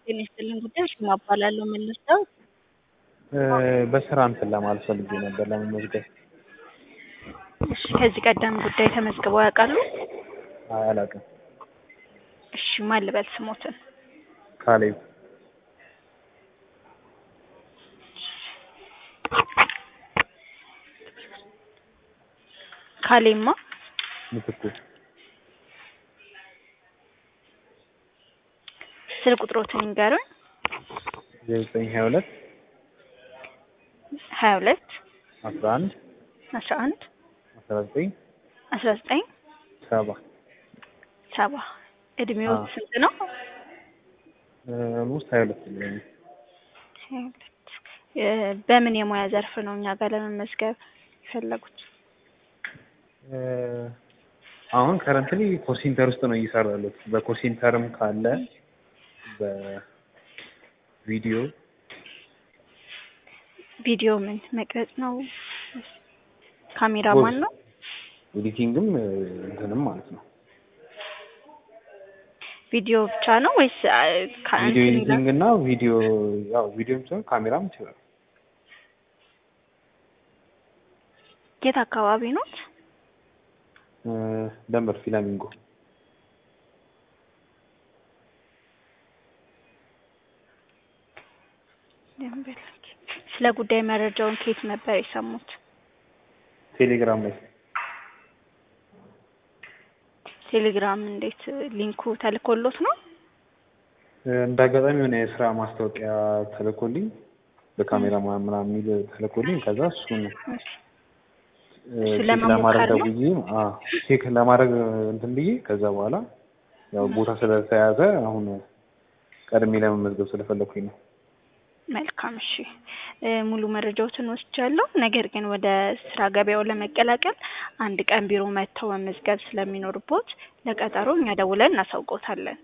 ጤና ይስጥልኝ ጉዳይ ሽማ እባላለሁ መልሰው በስራ እንትን ለማለት ፈልጌ ነበር ለመመዝገብ። እሺ ከዚህ ቀደም ጉዳይ ተመዝግበው ያውቃሉ? አይ አላውቅም። እሺ ማን ልበል ስሞትን? ካሌብ ካሌማ ምትኩ ስልክ ቁጥሮትን ይንገሩን። ዘጠኝ ሀያ ሁለት ሀያ ሁለት አስራ አንድ አስራ አንድ አስራ ዘጠኝ አስራ ዘጠኝ ሰባ ሰባ እድሜው አዎ። ስንት ነው? ውስጥ ሀያ ሁለት የሚሆነው ሀያ ሁለት እ በምን የሙያ ዘርፍ ነው እኛ ጋር ለመመዝገብ የፈለጉት? እ አሁን ከረንትሊ ኮል ሴንተር ውስጥ ነው እየሰራ ያለሁት። በኮል ሴንተርም ካለ በቪዲዮ ቪዲዮ ምን መቅረጽ ነው? ካሜራማን ነው? ኤዲቲንግም እ እንትንም ማለት ነው። ቪዲዮ ብቻ ነው ወይስ አ፣ ከ- ቪዲዮ እንትን ኤዲቲንግ እና ቪዲዮ ያው ቪዲዮም ሲሆን ካሜራም ይችላል። የት አካባቢ ኖት? እ ደንበር ፊላሚንጎ ደንበል። ስለ ጉዳይ መረጃውን ከየት ነበር የሰሙት? ቴሌግራም ላይ ቴሌግራም እንዴት ሊንኩ ተልኮሎት ነው? እ እንደ አጋጣሚ የሆነ የስራ ማስታወቂያ ተልኮልኝ በካሜራ ምናምን የሚል ተልኮልኝ ከዛ እሱን እ እሱ ቼክ ለመሞከር ለማድረግ ነው? ደውዬ አዎ ቼክ ለማድረግ እንትን ብዬ ከዛ በኋላ ያው ቦታ ስለተያዘ አሁን ቀድሜ ለመመዝገብ ስለፈለኩኝ ነው። መልካም እሺ እ ሙሉ መረጃዎትን ወስጃለሁ። ነገር ግን ወደ ስራ ገበያው ለመቀላቀል አንድ ቀን ቢሮ መጥተው መመዝገብ ስለሚኖርቦት ለቀጠሮ እኛ ደውለን እናሳውቆታለን።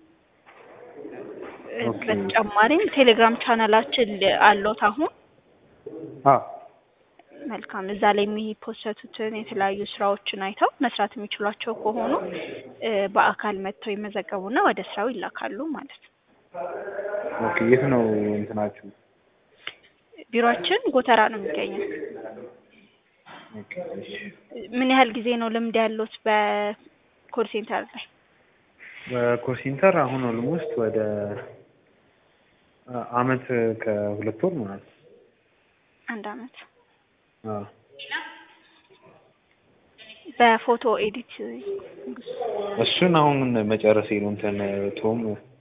እ ኦኬ። በተጨማሪም ቴሌግራም ቻናላችን ል- አሎት አሁን አዎ መልካም እዛ ላይ የሚፖሰቱትን የተለያዩ ስራዎችን አይተው መስራት የሚችሏቸው ከሆኑ እ በአካል መጥተው ይመዘገቡና ወደ ስራው ይላካሉ ማለት ነው። ኦኬ። የት ነው እንትናችሁ? ቢሮአችን ጎተራ ነው የሚገኘው። ኦኬ እሺ። ምን ያህል ጊዜ ነው ልምድ ያሉት በኮል ሴንተር ላይ? በኮል ሴንተር አሁን ኦልሞስት ወደ አ- አመት ከሁለት ወር ማለት ነው። አንድ አመት። አዎ በፎቶ ኤዲት እሱን አሁን መጨረሴ ነው። እንትን ቶም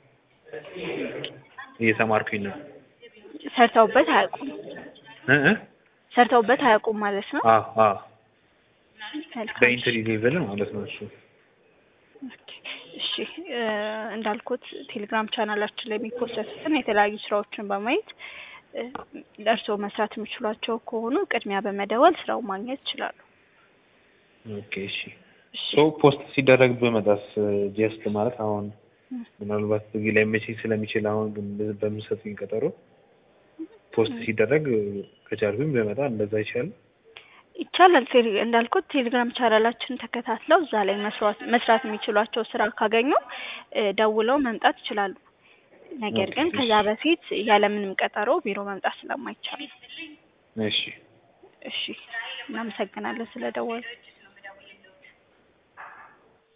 እየተማርኩኝ ነው። ሰርተውበት አያውቁም? እ እ ሰርተውበት አያውቁም ማለት ነው? አዎ አዎ መልካም። በኢንትሪ ሌቭል ማለት ነው እሱ። ኦኬ። እሺ እ እንዳልኩት ቴሌግራም ቻናላችን ላይ የሚፖሰቱትን የተለያዩ ስራዎችን በማየት እ ለእርስዎ መስራት የሚችሏቸው ከሆኑ ቅድሚያ በመደወል ስራው ማግኘት ይችላሉ። ኦኬ እሺ። እሺ ሶ ፖስት ሲደረግ በመጣስ ጀስት ማለት አሁን እ ምናልባት እዚህ ላይ መቼ ስለሚችል አሁን ግን በ- በምትሰጡኝ ቀጠሮ ፖስት ሲደረግ ከቻልኩኝ በመጣ እንደዛ ይቻላል። ይቻላል። ቴሌ እንዳልኩት ቴሌግራም ቻናላችን ተከታትለው እዛ ላይ መስራት መስራት የሚችሏቸው ስራ ካገኙ እ ደውለው መምጣት ይችላሉ። ነገር ግን ኦኬ፣ ከዛ በፊት ያለምንም ቀጠሮ ቢሮ መምጣት ስለማይቻል ነው። እሺ እሺ እናመሰግናለን ስለደወሉ።